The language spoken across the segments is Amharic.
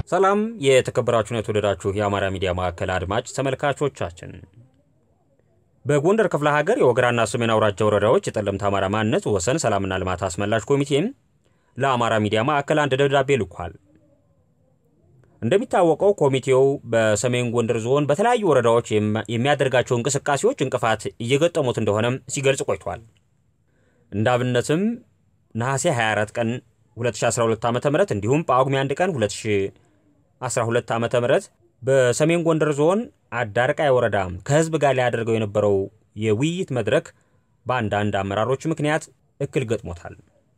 ሰላም የተከበራችሁን የተወደዳችሁ የአማራ ሚዲያ ማዕከል አድማጭ ተመልካቾቻችን፣ በጎንደር ክፍለ ሀገር የወገራና ሰሜን አውራጃ ወረዳዎች የጠለምት አማራ ማንነት ወሰን ሰላምና ልማት አስመላሽ ኮሚቴም ለአማራ ሚዲያ ማዕከል አንድ ደብዳቤ ልኳል። እንደሚታወቀው ኮሚቴው በሰሜን ጎንደር ዞን በተለያዩ ወረዳዎች የሚያደርጋቸው እንቅስቃሴዎች እንቅፋት እየገጠሙት እንደሆነም ሲገልጽ ቆይቷል። እንደ አብነትም ነሐሴ 24 ቀን 2012 ዓ ም እንዲሁም ጳጉሜ 1 ቀን 2012 ዓ ም በሰሜን ጎንደር ዞን አዳርቃይ ወረዳ ከህዝብ ጋር ሊያደርገው የነበረው የውይይት መድረክ በአንዳንድ አመራሮች ምክንያት እክል ገጥሞታል።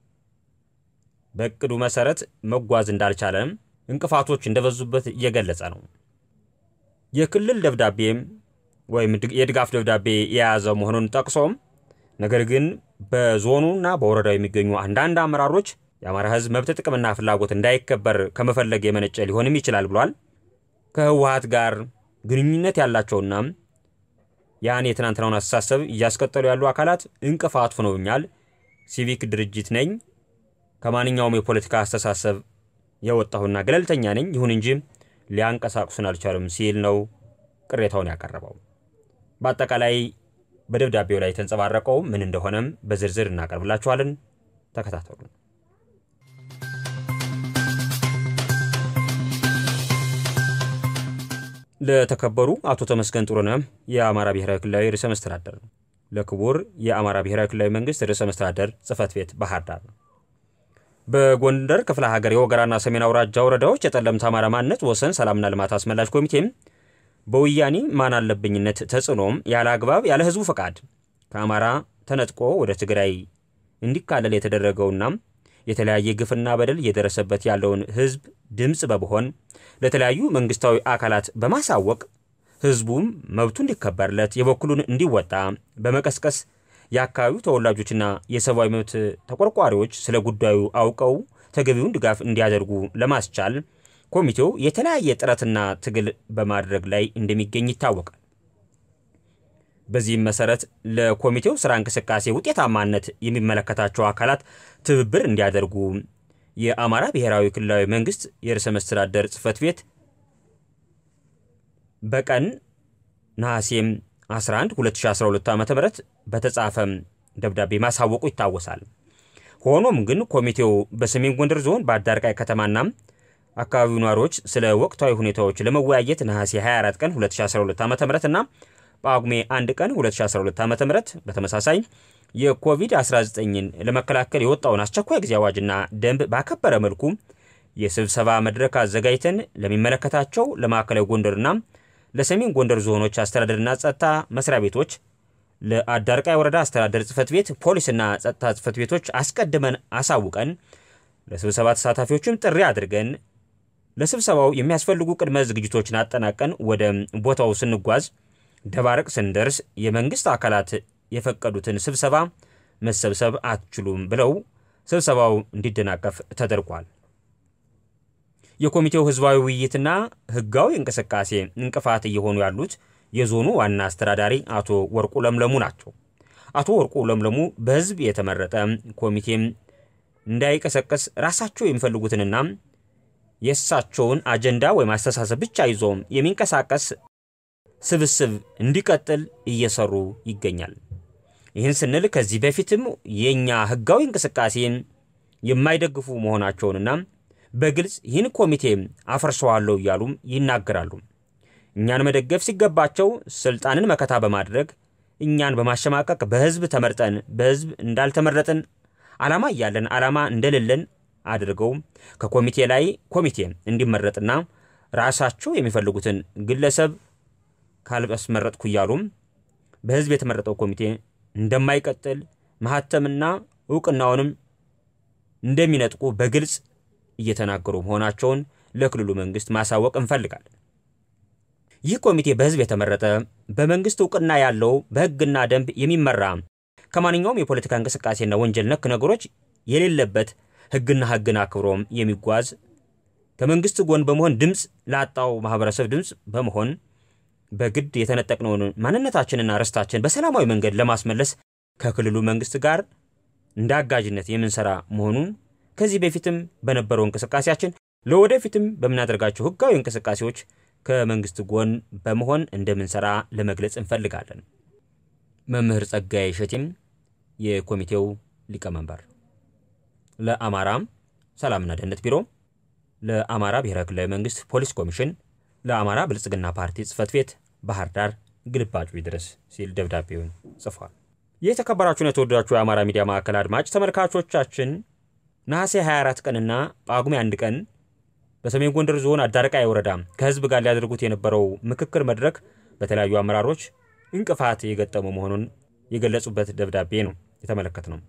በእቅዱ መሰረት መጓዝ እንዳልቻለ እንቅፋቶች እንደበዙበት እየገለጸ ነው። የክልል ደብዳቤ ወይም የድጋፍ ደብዳቤ የያዘ መሆኑን ጠቅሶም ነገር ግን በዞኑና በወረዳው የሚገኙ አንዳንድ አመራሮች የአማራ ህዝብ መብት ጥቅምና ፍላጎት እንዳይከበር ከመፈለግ የመነጨ ሊሆንም ይችላል ብሏል። ከህወሀት ጋር ግንኙነት ያላቸውና ያን የትናንትናውን አስተሳሰብ እያስቀጠሉ ያሉ አካላት እንቅፋት ሆነውኛል። ሲቪክ ድርጅት ነኝ፣ ከማንኛውም የፖለቲካ አስተሳሰብ የወጣሁና ገለልተኛ ነኝ፣ ይሁን እንጂ ሊያንቀሳቅሱን አልቻሉም ሲል ነው ቅሬታውን ያቀረበው። በአጠቃላይ በደብዳቤው ላይ የተንጸባረቀው ምን እንደሆነም በዝርዝር እናቀርብላችኋለን። ተከታተሉ። ለተከበሩ አቶ ተመስገን ጥሩነህ የአማራ ብሔራዊ ክልላዊ ርዕሰ መስተዳደር፣ ለክቡር የአማራ ብሔራዊ ክልላዊ መንግስት ርዕሰ መስተዳደር ጽህፈት ቤት ባህር ዳር በጎንደር ክፍለ ሀገር የወገራና ሰሜን አውራጃ ወረዳዎች የጠለምት አማራ ማንነት ወሰን ሰላምና ልማት አስመላሽ ኮሚቴም በወያኔ ማን አለብኝነት ተጽዕኖም ያለ አግባብ ያለ ህዝቡ ፈቃድ ከአማራ ተነጥቆ ወደ ትግራይ እንዲካለል የተደረገውና የተለያየ ግፍና በደል እየደረሰበት ያለውን ህዝብ ድምፅ በመሆን ለተለያዩ መንግስታዊ አካላት በማሳወቅ ህዝቡም መብቱ እንዲከበርለት የበኩሉን እንዲወጣ በመቀስቀስ የአካባቢው ተወላጆችና የሰብአዊ መብት ተቆርቋሪዎች ስለ ጉዳዩ አውቀው ተገቢውን ድጋፍ እንዲያደርጉ ለማስቻል ኮሚቴው የተለያየ ጥረትና ትግል በማድረግ ላይ እንደሚገኝ ይታወቃል። በዚህም መሰረት ለኮሚቴው ስራ እንቅስቃሴ ውጤታማነት የሚመለከታቸው አካላት ትብብር እንዲያደርጉ የአማራ ብሔራዊ ክልላዊ መንግስት የርዕሰ መስተዳደር ጽህፈት ቤት በቀን ነሐሴም 11 2012 ዓ ም በተጻፈ ደብዳቤ ማሳወቁ ይታወሳል። ሆኖም ግን ኮሚቴው በሰሜን ጎንደር ዞን በአዳርቃይ ከተማና አካባቢው ነዋሪዎች ስለ ወቅታዊ ሁኔታዎች ለመወያየት ነሐሴ 24 ቀን 2012 ዓ ም እና ጳጉሜ 1 ቀን 2012 ዓ ም በተመሳሳይ የኮቪድ-19ን ለመከላከል የወጣውን አስቸኳይ ጊዜ አዋጅና ደንብ ባከበረ መልኩ የስብሰባ መድረክ አዘጋጅተን ለሚመለከታቸው ለማዕከላዊ ጎንደርና ለሰሜን ጎንደር ዞኖች አስተዳደርና ጸጥታ መስሪያ ቤቶች፣ ለአዳርቃይ ወረዳ አስተዳደር ጽህፈት ቤት፣ ፖሊስና ጸጥታ ጽህፈት ቤቶች አስቀድመን አሳውቀን ለስብሰባ ተሳታፊዎችም ጥሪ አድርገን ለስብሰባው የሚያስፈልጉ ቅድመ ዝግጅቶችን አጠናቀን ወደ ቦታው ስንጓዝ ደባርቅ ስንደርስ የመንግስት አካላት የፈቀዱትን ስብሰባ መሰብሰብ አትችሉም ብለው ስብሰባው እንዲደናቀፍ ተደርጓል። የኮሚቴው ህዝባዊ ውይይትና ህጋዊ እንቅስቃሴ እንቅፋት እየሆኑ ያሉት የዞኑ ዋና አስተዳዳሪ አቶ ወርቁ ለምለሙ ናቸው። አቶ ወርቁ ለምለሙ በህዝብ የተመረጠ ኮሚቴም እንዳይቀሰቀስ ራሳቸው የሚፈልጉትንና የእሳቸውን አጀንዳ ወይም አስተሳሰብ ብቻ ይዞ የሚንቀሳቀስ ስብስብ እንዲቀጥል እየሰሩ ይገኛል። ይህን ስንል ከዚህ በፊትም የእኛ ህጋዊ እንቅስቃሴን የማይደግፉ መሆናቸውንና በግልጽ ይህን ኮሚቴ አፈርሰዋለሁ እያሉም ይናገራሉ። እኛን መደገፍ ሲገባቸው ስልጣንን መከታ በማድረግ እኛን በማሸማቀቅ በህዝብ ተመርጠን በህዝብ እንዳልተመረጥን ዓላማ እያለን ዓላማ እንደሌለን አድርገው ከኮሚቴ ላይ ኮሚቴ እንዲመረጥና ራሳቸው የሚፈልጉትን ግለሰብ ካልአስመረጥኩ እያሉም በህዝብ የተመረጠው ኮሚቴ እንደማይቀጥል ማህተምና እውቅናውንም እንደሚነጥቁ በግልጽ እየተናገሩ መሆናቸውን ለክልሉ መንግስት ማሳወቅ እንፈልጋለን። ይህ ኮሚቴ በህዝብ የተመረጠ በመንግስት እውቅና ያለው በህግና ደንብ የሚመራ ከማንኛውም የፖለቲካ እንቅስቃሴና ወንጀል ነክ ነገሮች የሌለበት ህግና ህግን አክብሮም የሚጓዝ ከመንግስት ጎን በመሆን ድምፅ ላጣው ማህበረሰብ ድምፅ በመሆን በግድ የተነጠቅነውን ማንነታችንና ርስታችን በሰላማዊ መንገድ ለማስመለስ ከክልሉ መንግስት ጋር እንደ አጋዥነት የምንሰራ መሆኑን ከዚህ በፊትም በነበረው እንቅስቃሴያችን ለወደፊትም በምናደርጋቸው ህጋዊ እንቅስቃሴዎች ከመንግስት ጎን በመሆን እንደምንሰራ ለመግለጽ እንፈልጋለን። መምህር ጸጋዬ እሸቴም የኮሚቴው ሊቀመንበር። ለአማራ ሰላምና ደህንነት ቢሮ፣ ለአማራ ብሔራዊ ክልላዊ መንግስት ፖሊስ ኮሚሽን፣ ለአማራ ብልጽግና ፓርቲ ጽህፈት ቤት ባህር ዳር ግልባጩ ይድረስ ሲል ደብዳቤውን ጽፏል። የተከበራችሁን የተወደዳችሁ የአማራ ሚዲያ ማዕከል አድማጭ ተመልካቾቻችን ነሐሴ 24 ቀንና ጳጉሜ አንድ ቀን በሰሜን ጎንደር ዞን አዳርቃይ ወረዳ ከህዝብ ጋር ሊያደርጉት የነበረው ምክክር መድረክ በተለያዩ አመራሮች እንቅፋት የገጠመው መሆኑን የገለጹበት ደብዳቤ ነው የተመለከት ነው።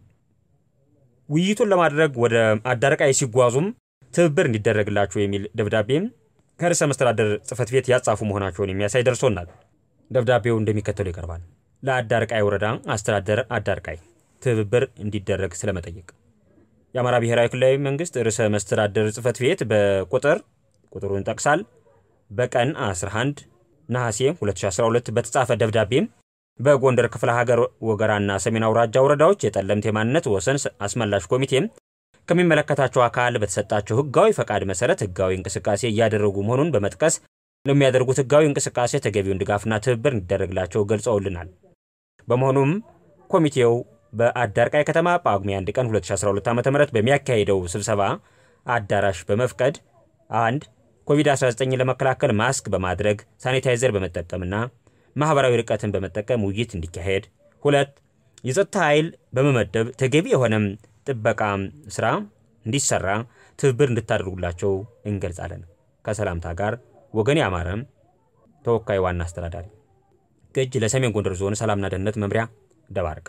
ውይይቱን ለማድረግ ወደ አዳርቃይ ሲጓዙም ትብብር እንዲደረግላቸው የሚል ደብዳቤም ከርዕሰ መስተዳደር ጽህፈት ቤት ያጻፉ መሆናቸውን የሚያሳይ ደርሶናል። ደብዳቤው እንደሚከተሉ ይቀርባል። ለአዳርቃይ ወረዳ አስተዳደር አዳርቃይ ትብብር እንዲደረግ ስለመጠየቅ የአማራ ብሔራዊ ክልላዊ መንግስት ርዕሰ መስተዳደር ጽህፈት ቤት በቁጥር ቁጥሩን ጠቅሳል በቀን 11 ነሐሴ 2012 በተጻፈ ደብዳቤም በጎንደር ክፍለ ሀገር ወገራና ሰሜን አውራጃ ወረዳዎች የጠለምት የማንነት ወሰን አስመላሽ ኮሚቴም ከሚመለከታቸው አካል በተሰጣቸው ህጋዊ ፈቃድ መሰረት ህጋዊ እንቅስቃሴ እያደረጉ መሆኑን በመጥቀስ ለሚያደርጉት ህጋዊ እንቅስቃሴ ተገቢውን ድጋፍና ትብብር እንዲደረግላቸው ገልጸውልናል። በመሆኑም ኮሚቴው በአዳርቃይ ከተማ ጳጉሜ 1 ቀን 2012 ዓ ም በሚያካሄደው ስብሰባ አዳራሽ በመፍቀድ አንድ ኮቪድ-19 ለመከላከል ማስክ በማድረግ ሳኒታይዘር በመጠቀምና ማኅበራዊ ርቀትን በመጠቀም ውይይት እንዲካሄድ፣ ሁለት የጸጥታ ኃይል በመመደብ ተገቢ የሆነም ጥበቃ ስራ እንዲሰራ ትብብር እንድታደርጉላቸው እንገልጻለን። ከሰላምታ ጋር ወገን ያማረ ተወካይ ዋና አስተዳዳሪ ግጅ ለሰሜን ጎንደር ዞን ሰላምና ደህንነት መምሪያ ደባርቅ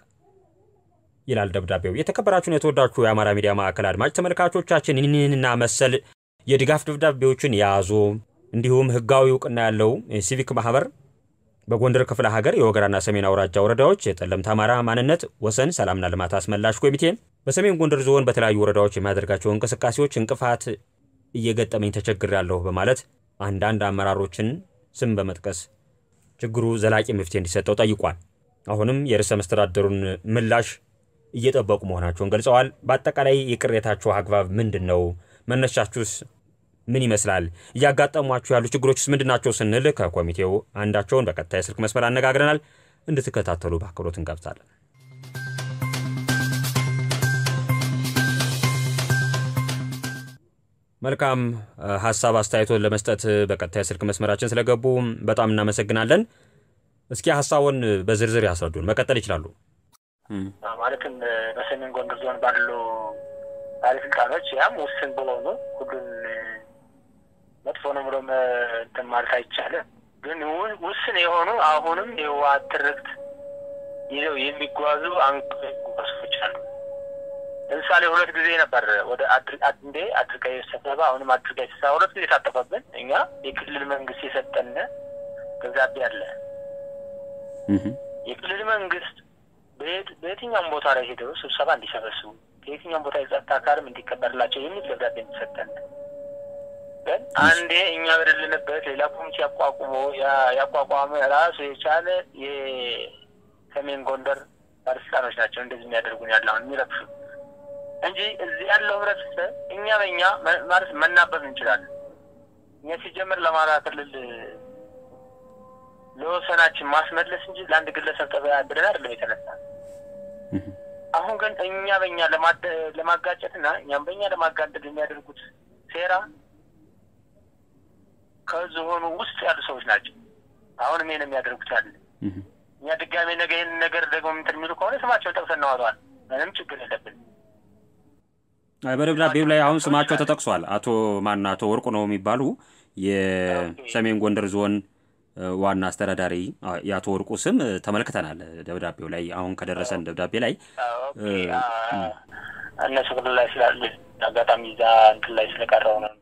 ይላል ደብዳቤው። የተከበራችሁን የተወዳችሁ የአማራ ሚዲያ ማዕከል አድማጭ ተመልካቾቻችን ይህንና መሰል የድጋፍ ደብዳቤዎችን የያዙ እንዲሁም ህጋዊ እውቅና ያለው ሲቪክ ማህበር በጎንደር ክፍለ ሀገር የወገራና ሰሜን አውራጃ ወረዳዎች የጠለምት አማራ ማንነት ወሰን ሰላምና ልማት አስመላሽ ኮሚቴ በሰሜን ጎንደር ዞን በተለያዩ ወረዳዎች የሚያደርጋቸው እንቅስቃሴዎች እንቅፋት እየገጠመኝ ተቸግሬያለሁ በማለት አንዳንድ አመራሮችን ስም በመጥቀስ ችግሩ ዘላቂ መፍትሄ እንዲሰጠው ጠይቋል። አሁንም የርዕሰ መስተዳደሩን ምላሽ እየጠበቁ መሆናቸውን ገልጸዋል። በአጠቃላይ የቅሬታችሁ አግባብ ምንድን ነው? መነሻችሁስ ምን ይመስላል? እያጋጠሟችሁ ያሉ ችግሮችስ ምንድን ናቸው? ስንል ከኮሚቴው አንዳቸውን በቀጥታ የስልክ መስመር አነጋግረናል። እንድትከታተሉ በአክብሮት እንጋብዛለን። መልካም ሀሳብ አስተያየቶን ለመስጠት በቀጥታ የስልክ መስመራችን ስለገቡ በጣም እናመሰግናለን። እስኪ ሀሳቡን በዝርዝር ያስረዱን። መቀጠል ይችላሉ። ማለትም በሰሜን ጎንደር ዞን ባሉ ባለስልጣኖች ያም ውስን በሆኑ ሁሉን መጥፎ ነው ብሎ እንትን ማለት አይቻልም። ግን ውስን የሆኑ አሁንም የህወሓት ትርክት ይዘው የሚጓዙ አንቀሶች አሉ። ለምሳሌ ሁለት ጊዜ ነበር ወደ እንዴ አድርጋይ ስብሰባ፣ አሁንም አድርጋይ ስብሰባ ሁለት ጊዜ ታጠፈብን። እኛ የክልል መንግስት የሰጠን ደብዳቤ አለ። የክልል መንግስት በየትኛውም ቦታ ላይ ሄደው ስብሰባ እንዲሰበስቡ ከየትኛውም ቦታ የጸጥታ አካልም እንዲከበርላቸው የሚል ደብዳቤ እንዲሰጠን ግን አንዴ እኛ በደልንበት ሌላ ኮሚቴ ያቋቁሞ ያቋቋመ ራሱ የቻለ የሰሜን ጎንደር ባለስልጣኖች ናቸው እንደዚህ የሚያደርጉን ያለ አሁን የሚረብሹ እንጂ እዚህ ያለው ህብረተሰብ እኛ በእኛ ማለት መናበብ እንችላለን። እኛ ሲጀምር ለአማራ ክልል ለወሰናችን ማስመለስ እንጂ ለአንድ ግለሰብ ጠበያ ብለን አይደለም የተነሳ። አሁን ግን እኛ በእኛ ለማጋጨትና እኛም በእኛ ለማጋደድ የሚያደርጉት ሴራ ከዝሆኑ ውስጥ ያሉ ሰዎች ናቸው። አሁንም ይሄን የሚያደርጉት ያለ እኛ ድጋሜ ነገ ይህን ነገር ደግሞ እንትን የሚሉ ከሆነ ስማቸውን ጠቅሰን እናወጣዋለን። ምንም ችግር የለብን። በደብዳቤው ላይ አሁን ስማቸው ተጠቅሷል። አቶ ማን አቶ ወርቁ ነው የሚባሉ የሰሜን ጎንደር ዞን ዋና አስተዳዳሪ የአቶ ወርቁ ስም ተመልክተናል። ደብዳቤው ላይ አሁን ከደረሰን ደብዳቤ ላይ እነሱ ክልል ላይ ስላሉ አጋጣሚ እዛ እንትን ላይ ስለቀረው ነው።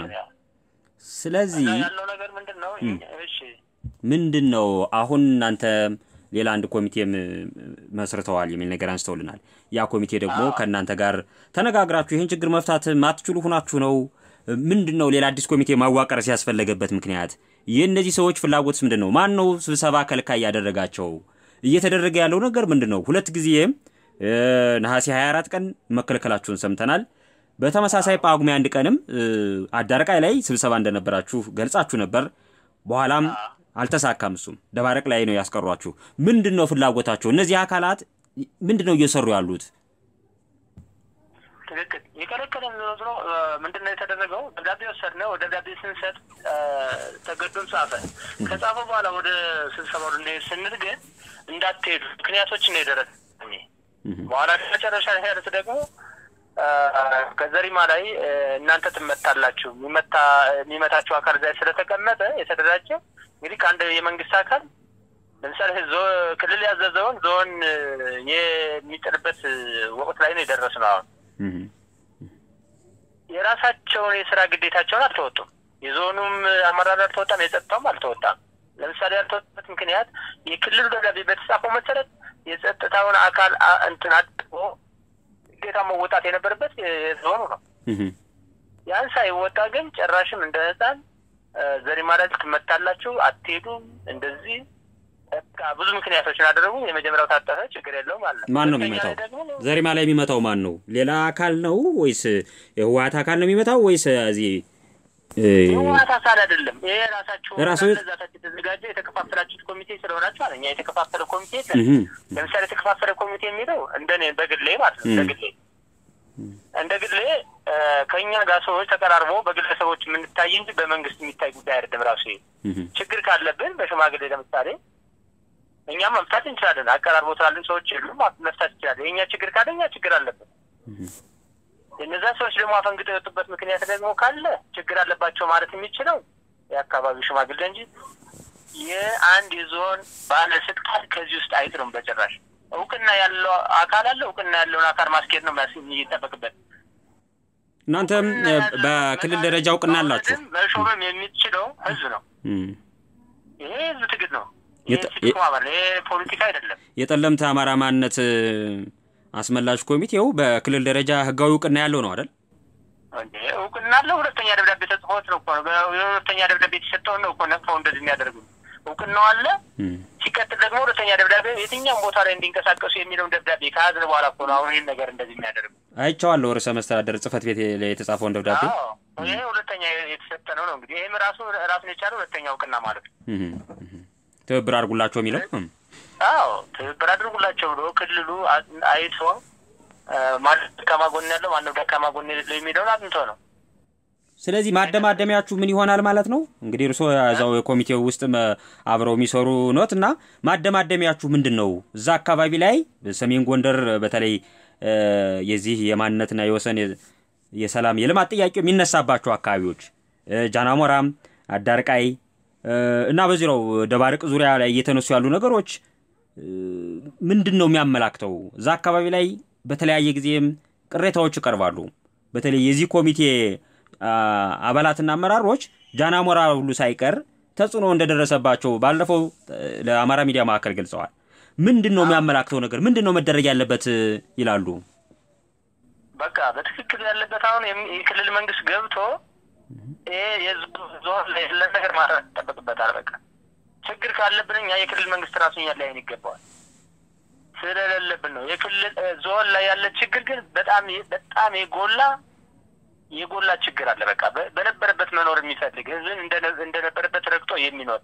ስለዚህ ያለው ነገር ምንድን ነው? እሺ ምንድን ነው አሁን እናንተ ሌላ አንድ ኮሚቴም መስርተዋል የሚል ነገር አንስተውልናል። ያ ኮሚቴ ደግሞ ከእናንተ ጋር ተነጋግራችሁ ይህን ችግር መፍታት ማትችሉ ሁናችሁ ነው ምንድን ነው ሌላ አዲስ ኮሚቴ ማዋቀር ሲያስፈለገበት ምክንያት? የእነዚህ ሰዎች ፍላጎትስ ምንድን ነው? ማን ነው ስብሰባ ከልካይ ያደረጋቸው? እየተደረገ ያለው ነገር ምንድን ነው? ሁለት ጊዜ ነሐሴ 24 ቀን መከልከላችሁን ሰምተናል። በተመሳሳይ ጳጉሜ አንድ ቀንም አዳርቃይ ላይ ስብሰባ እንደነበራችሁ ገልጻችሁ ነበር። በኋላም አልተሳካም። እሱም ደባረቅ ላይ ነው ያስቀሯችሁ። ምንድን ነው ፍላጎታቸው? እነዚህ አካላት ምንድን ነው እየሰሩ ያሉት? ትክክል የከለከለን ዞሮ ዞሮ ምንድን ነው የተደረገው? ደብዳቤ ወሰድነው። ደብዳቤ ስንሰጥ ተገዶም ጻፈ። ከጻፈ በኋላ ወደ ስብሰባው ልንሄድ ስንል ግን እንዳትሄዱ ምክንያቶችን ነው የደረሰ። በኋላ መጨረሻ ያሉት ደግሞ ከዘሪማ ላይ እናንተ ትመታላችሁ። የሚመታ የሚመታችሁ አካል እዚያ ስለተቀመጠ የተደራጀ እንግዲህ ከአንድ የመንግስት አካል ለምሳሌ ክልል ያዘዘውን ዞን የሚጥልበት ወቅት ላይ ነው የደረስነው። አሁን የራሳቸውን የስራ ግዴታቸውን አልተወጡም። የዞኑም አመራር አልተወጣም፣ የጸጥታውም አልተወጣም። ለምሳሌ ያልተወጣበት ምክንያት የክልሉ ደብዳቤ በተጻፈው መሰረት የጸጥታውን አካል እንትን አድርጎ ግዴታ መወጣት የነበረበት የዞኑ ነው። ያን ሳይወጣ ግን ጭራሽም እንደ ህፃን ዘሪማ ላይ ትመታላችሁ፣ አትሄዱም፣ እንደዚህ ብዙ ምክንያቶችን አደረጉ። የመጀመሪያው ታጠፈ፣ ችግር የለውም አለ። ማን ነው የሚመታው? ዘሪማ ላይ የሚመታው ማን ነው? ሌላ አካል ነው ወይስ የህወሓት አካል ነው የሚመታው ወይስ እዚህ የህወሓት አካል አይደለም። ይሄ ራሳችሁ ራሱ ዛታችሁ የተዘጋጀ የተከፋፈላችሁት ኮሚቴ ስለሆናችሁ አለ። እኛ የተከፋፈለ ኮሚቴ የለም። ለምሳሌ የተከፋፈለ ኮሚቴ የሚለው እንደኔ በግሌ ማለት ነው። እንደ ግሌ እንደ ግሌ ከእኛ ጋር ሰዎች ተቀራርቦ በግለሰቦች የምንታይ እንጂ በመንግስት የሚታይ ጉዳይ አይደለም። ራሱ ችግር ካለብን በሽማግሌ ለምሳሌ እኛም መፍታት እንችላለን። አቀራርቦ ስላለን ሰዎች የሉም መፍታት እንችላለን። የእኛ ችግር ካለ እኛ ችግር አለብን። እነዛ ሰዎች ደግሞ አፈንግጠው የወጡበት ምክንያት ደግሞ ካለ ችግር አለባቸው ማለት የሚችለው የአካባቢው ሽማግሌ እንጂ የአንድ የዞን ባለስልጣን ከዚህ ውስጥ አይጥሩም በጭራሽ። እውቅና ያለው አካል አለ። እውቅና ያለውን አካል ማስኬድ ነው የሚጠበቅበት። እናንተም በክልል ደረጃ እውቅና አላችሁ። መሾምም የሚችለው ህዝብ ነው። ይሄ ህዝብ ትግል ነው። ይሄ ፖለቲካ አይደለም። የጠለምት አማራ ማንነት አስመላሽ ኮሚቴው በክልል ደረጃ ህጋዊ እውቅና ያለው ነው አይደል? እውቅና አለው። ሁለተኛ ደብዳቤ ተጽፎት ነው እኮ የሁለተኛ ደብዳቤ የተሰጠውን ነው እኮ ነቅፈው እንደዚህ የሚያደርጉ እውቅናው አለ። ሲቀጥል ደግሞ ሁለተኛ ደብዳቤ የትኛውም ቦታ ላይ እንዲንቀሳቀሱ የሚለውን ደብዳቤ ከያዝን በኋላ እኮ ነው አሁን ይህን ነገር እንደዚህ የሚያደርጉ። አይቼዋለሁ። ርዕሰ መስተዳደር ጽህፈት ቤት ላይ የተጻፈውን ደብዳቤ ይሄ ሁለተኛ የተሰጠ ነው ነው እንግዲህ ይህም ራሱ ራሱን የቻለ ሁለተኛ እውቅና ማለት ነው። ትብብር አድርጉላቸው የሚለው አዎ ትብብር አድርጉላቸው ብሎ ክልሉ አይቶ ማነው ደካማ ጎን ያለው ማነው ደካማ ጎን የሌለው የሚለውን አጥንቶ ነው። ስለዚህ ማደማደሚያችሁ ምን ይሆናል ማለት ነው? እንግዲህ እርስዎ እዛው የኮሚቴው ውስጥ አብረው የሚሰሩ ኖት እና ማደማደሚያችሁ ምንድን ነው? እዛ አካባቢ ላይ ሰሜን ጎንደር በተለይ የዚህ የማንነትና የወሰን የሰላም የልማት ጥያቄ የሚነሳባቸው አካባቢዎች ጃናሞራም፣ አዳርቃይ እና በዚያው ደባርቅ ዙሪያ ላይ እየተነሱ ያሉ ነገሮች ምንድን ነው የሚያመላክተው? እዛ አካባቢ ላይ በተለያየ ጊዜም ቅሬታዎች ይቀርባሉ። በተለይ የዚህ ኮሚቴ አባላትና አመራሮች ጃናሞራ ሁሉ ሳይቀር ተጽዕኖ እንደደረሰባቸው ባለፈው ለአማራ ሚዲያ ማዕከል ገልጸዋል። ምንድን ነው የሚያመላክተው ነገር? ምንድን ነው መደረግ ያለበት ይላሉ? በቃ በትክክል ያለበት አሁን የክልል መንግስት ገብቶ ይሄ የዞን ላይ ያለ ነገር ማድረግ ይጠበቅበታል። በቃ ችግር ካለብን እኛ የክልል መንግስት ራሱ እኛ ላይን ይገባዋል። ስለሌለብን ነው የክልል ዞን ላይ ያለ ችግር ግን በጣም በጣም የጎላ የጎላ ችግር አለ። በቃ በነበረበት መኖር የሚፈልግ ህዝብን እንደነበረበት ረግጦ የሚኖር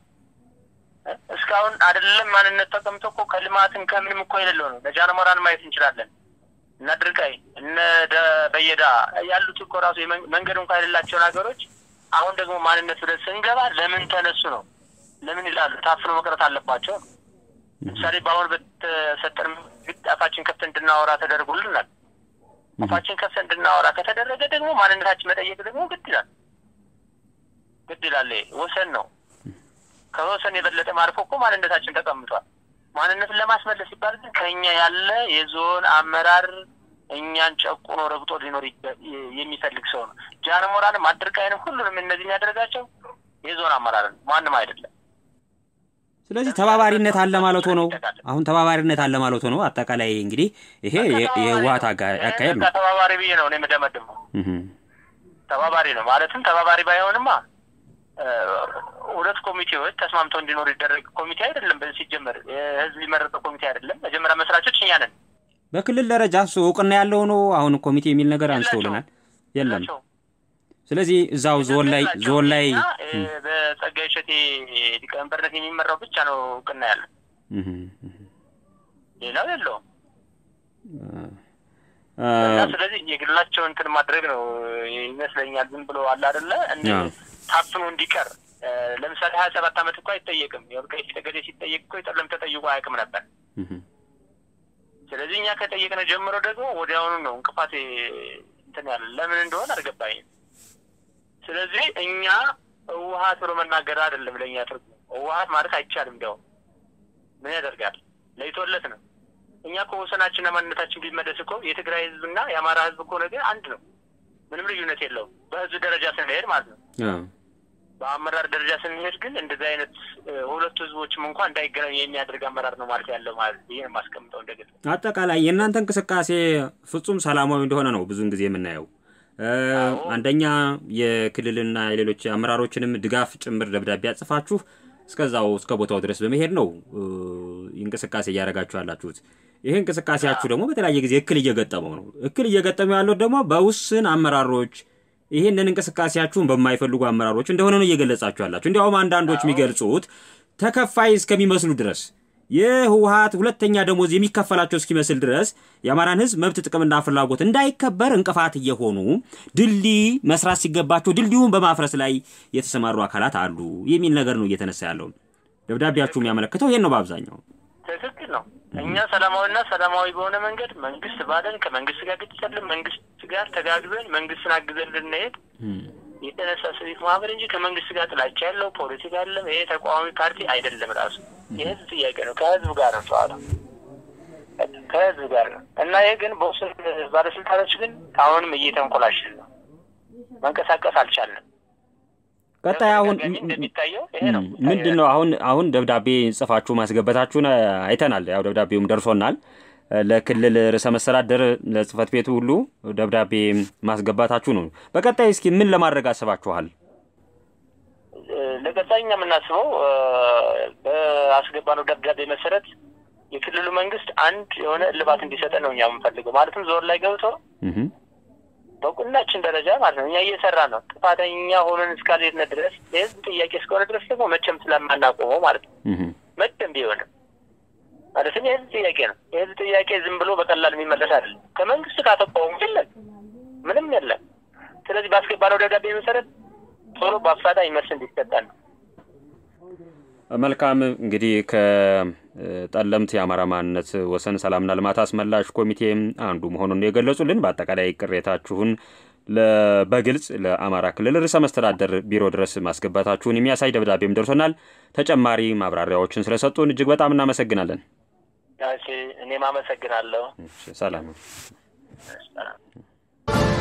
እስካሁን አይደለም ማንነት ተቀምጦ እኮ ከልማትን ከምንም እኮ የሌለው ነው። ለጃንሞራን ማየት እንችላለን። እነ ድርቃይ እነ በየዳ ያሉት እኮ ራሱ መንገድ እንኳ የሌላቸውን ሀገሮች አሁን ደግሞ ማንነት ብለን ስንገባ ለምን ተነሱ ነው ለምን ይላሉ። ታፍኖ መቅረት አለባቸው ነው። ለምሳሌ በአሁን በተሰጠን ግድ አፋችን ከፍተን እንድናወራ ተደርጎልናል። አፋችን ከፍተን እንድናወራ ከተደረገ ደግሞ ማንነታችን መጠየቅ ደግሞ ግድ ይላል ግድ ይላል። ወሰን ነው። ከወሰን የበለጠ ማርፎ እኮ ማንነታችን ተቀምጧል። ማንነትን ለማስመለስ ሲባል ግን ከእኛ ያለ የዞን አመራር እኛን ጨቁኖ ረግጦ ሊኖር የሚፈልግ ሰው ነው። ጃንሞራንም አድርቃይንም ሁሉንም እነዚህ የሚያደርጋቸው የዞን አመራር ነው፣ ማንም አይደለም። ስለዚህ ተባባሪነት አለ ማለት ነው። አሁን ተባባሪነት አለ ማለት ነው። አጠቃላይ እንግዲህ ይሄ የህወሓት አካሄድ ነው። ተባባሪ ብዬ ነው እኔ የምደመድመው። ተባባሪ ነው ማለትም ተባባሪ ባይሆንማ ሁለት ኮሚቴዎች ተስማምተው እንዲኖሩ ይደረግ ኮሚቴ አይደለም። በዚህ ሲጀመር የህዝብ የመረጠው ኮሚቴ አይደለም። መጀመሪያ መስራቾች እኛ ነን። በክልል ደረጃ እሱ እውቅና ያለው ነው። አሁን ኮሚቴ የሚል ነገር አንስተውልናል። የለም። ናቸው። ስለዚህ እዛው ዞን ላይ ናቸው። ዞን ላይ እኛ፣ እ፣ በጸጋዬ እሸቴ ሊቀመንበርነት የሚመራው ብቻ ነው እውቅና ያለን፣ እህ፣ እህ፣ ሌላው የለውም። አ፣ እና ስለዚህ የግላቸውን እንትን ማድረግ ነው ይመስለኛል። ዝም ብሎ አለ አይደለ እንደ አዎ። ታፍኖ እንዲቀር እ፣ ለምሳሌ ሀያ ሰባት ዓመት እኮ አይጠየቅም። የወልቃይት ጠገዴ ሲጠየቅ እኮ የጠለም ተጠይቆ አያውቅም ነበር። እህ፣ ስለዚህ እኛ ከጠየቅነ ጀምሮ ደግሞ ወዲያውኑ ነው እንቅፋት እንትን ያለ ለምን እንደሆነ አልገባኝም። ስለዚህ እኛ ህወሀት ብሎ መናገር አይደለም ለእኛ ትርጉም። ህወሀት ማለት አይቻልም። እንዲያውም ምን ያደርጋል ለይቶለት ነው። እኛ እኮ ወሰናችንና ማንነታችን ቢመለስ እኮ የትግራይ ህዝብና የአማራ ህዝብ እኮ ነገር አንድ ነው። ምንም ልዩነት የለውም። በህዝብ ደረጃ ስንሄድ ማለት ነው። አ፣ በአመራር ደረጃ ስንሄድ ግን እንደዚህ አይነት እ፣ ሁለቱ ህዝቦችም እንኳን እንዳይገናኙ የሚያደርግ አመራር ነው ማለት ያለው ማለት ይህን የማስቀምጠው እንደግል አጠቃላይ የእናንተ እንቅስቃሴ ፍጹም ሰላማዊ እንደሆነ ነው ብዙውን ጊዜ የምናየው። እ፣ አዎ። አንደኛ የክልልና የሌሎች አመራሮችንም ድጋፍ ጭምር ደብዳቤ አጽፋችሁ እስከዛው እስከ ቦታው ድረስ በመሄድ ነው እ፣ እንቅስቃሴ እያደረጋችሁ ያላችሁት። ይህ እንቅስቃሴያችሁ ደግሞ በተለያየ ጊዜ እክል እየገጠመው ነው። እክል እየገጠመው ያለው ደግሞ በውስን አመራሮች ይህንን እንቅስቃሴያችሁን በማይፈልጉ አመራሮች እንደሆነ ነው እየገለጻችሁ ያላችሁ። እንዲያውም አንዳንዶች የሚገልጹት ተከፋይ እስከሚመስሉ ድረስ የህወሀት ሁለተኛ ደሞዝ የሚከፈላቸው እስኪመስል ድረስ የአማራን ህዝብ መብት ጥቅምና ፍላጎት እንዳይከበር እንቅፋት እየሆኑ ድልድይ መስራት ሲገባቸው ድልድዩን በማፍረስ ላይ የተሰማሩ አካላት አሉ የሚል ነገር ነው እየተነሳ ያለው። ደብዳቤያችሁ የሚያመለክተው ይሄን ነው በአብዛኛው። ትክክል ነው። እኛ ሰላማዊና ሰላማዊ በሆነ መንገድ መንግስት ባለን ከመንግስት ጋር ግጭት የለም። መንግስት ጋር ተጋግዘን መንግስትን አግዘን ልንሄድ የተነሳ ሲቪክ ማህበር እንጂ ከመንግስት ጋር ጥላቻ ያለው ፖለቲካ አለም። ይሄ ተቃዋሚ ፓርቲ አይደለም። ራሱ የህዝብ ጥያቄ ነው። ከህዝብ ጋር ነው ጨዋታ ከህዝብ ጋር ነው እና ይሄ ግን በውስን ባለስልጣኖች ግን አሁንም እየተንኮላሽን ነው። መንቀሳቀስ አልቻልንም። ቀጣይ አሁን በተደጋጋሚ እንደሚታየው ይሄ ነው ምንድን ነው አሁን አሁን ደብዳቤ ጽፋችሁ ማስገበታችሁን አይተናል። ያው ደብዳቤውም ደርሶናል። ለክልል ርዕሰ መስተዳደር ለጽህፈት ቤቱ ሁሉ ደብዳቤ ማስገባታችሁ ነው። በቀጣይ እስኪ ምን ለማድረግ አስባችኋል? ለቀጣይ እኛ የምናስበው በአስገባነው ደብዳቤ መሰረት የክልሉ መንግስት አንድ የሆነ እልባት እንዲሰጠን ነው እኛ የምንፈልገው። ማለትም ዞን ላይ ገብቶ እህ በቁናችን ደረጃ ማለት ነው እኛ እየሰራ ነው። ጥፋተኛ ሆነን እስካልሄድን ድረስ የህዝብ ጥያቄ እስከሆነ ድረስ ደግሞ መቼም ስለማናቆመው ማለት ነው እህ መቼም ቢሆንም ማለትም የህዝብ ጥያቄ ነው። የህዝብ ጥያቄ ዝም ብሎ በቀላል የሚመለስ አይደለም። ከመንግስት ካተቃወሙ የለም ምንም የለም። ስለዚህ ባስገባነው ደብዳቤ መሰረት ቶሎ በአፋጣኝ መልስ እንዲሰጠን ነው። መልካም እንግዲህ ከጠለምት የአማራ ማንነት ወሰን ሰላምና ልማት አስመላሽ ኮሚቴ አንዱ መሆኑን የገለጹልን በአጠቃላይ ቅሬታችሁን በግልጽ ለአማራ ክልል ርዕሰ መስተዳደር ቢሮ ድረስ ማስገባታችሁን የሚያሳይ ደብዳቤም ደርሶናል። ተጨማሪ ማብራሪያዎችን ስለሰጡን እጅግ በጣም እናመሰግናለን። እኔም አመሰግናለሁ። ሰላም። ሰላም